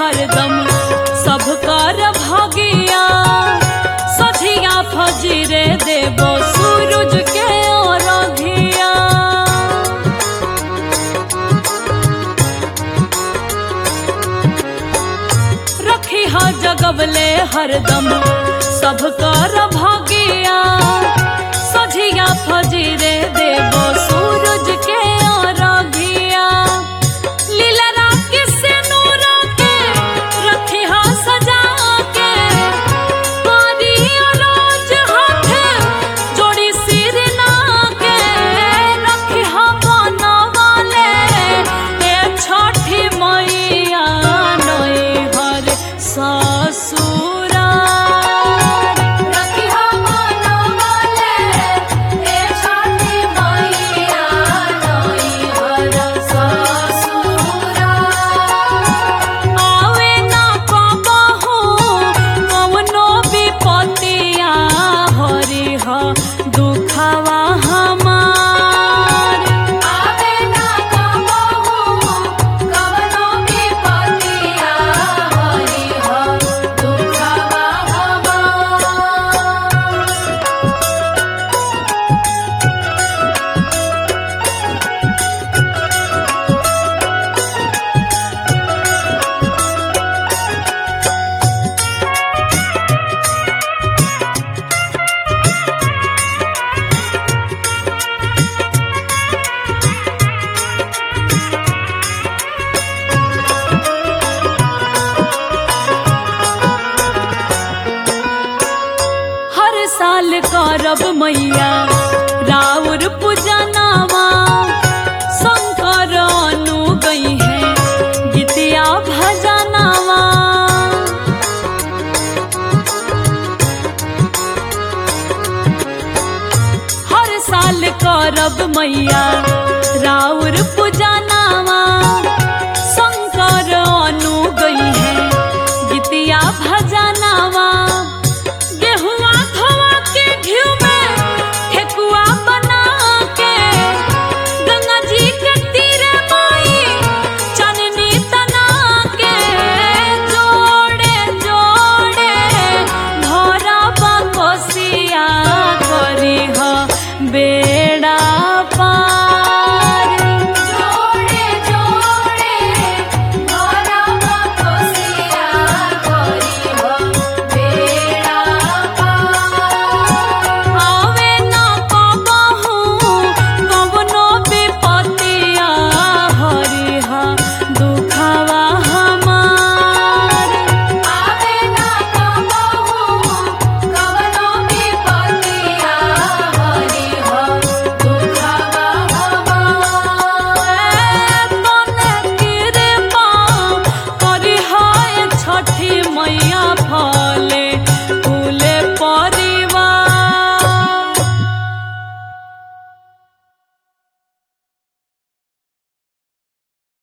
हरदम सब कर भगिया सधिया फजरे देबो सूरज के अरघिया रखी हा जगवले हरदम सब कर भगिया सझिया फजरे देबो सूरज के अरघिया लीला राके से नूरा के रखी हा सजा के पारी अरोज हाथ जोड़ी सिर ना के रखी हा बनवाले ए छठी मैया नई हर ससुरा रखिया मनवाले ए छठी मैया नई हर ससुरा आवे ना कबहू कवनो विपतिया हरि ह दुखवा हमार आवे ना कबहू कवनो विपतिया हरि ह दुखवा हमार हर साल करब मैया राउर पूजनावा शंकर अनु गई है गीतिया भजनावा हर साल करब मैया राउर पूजन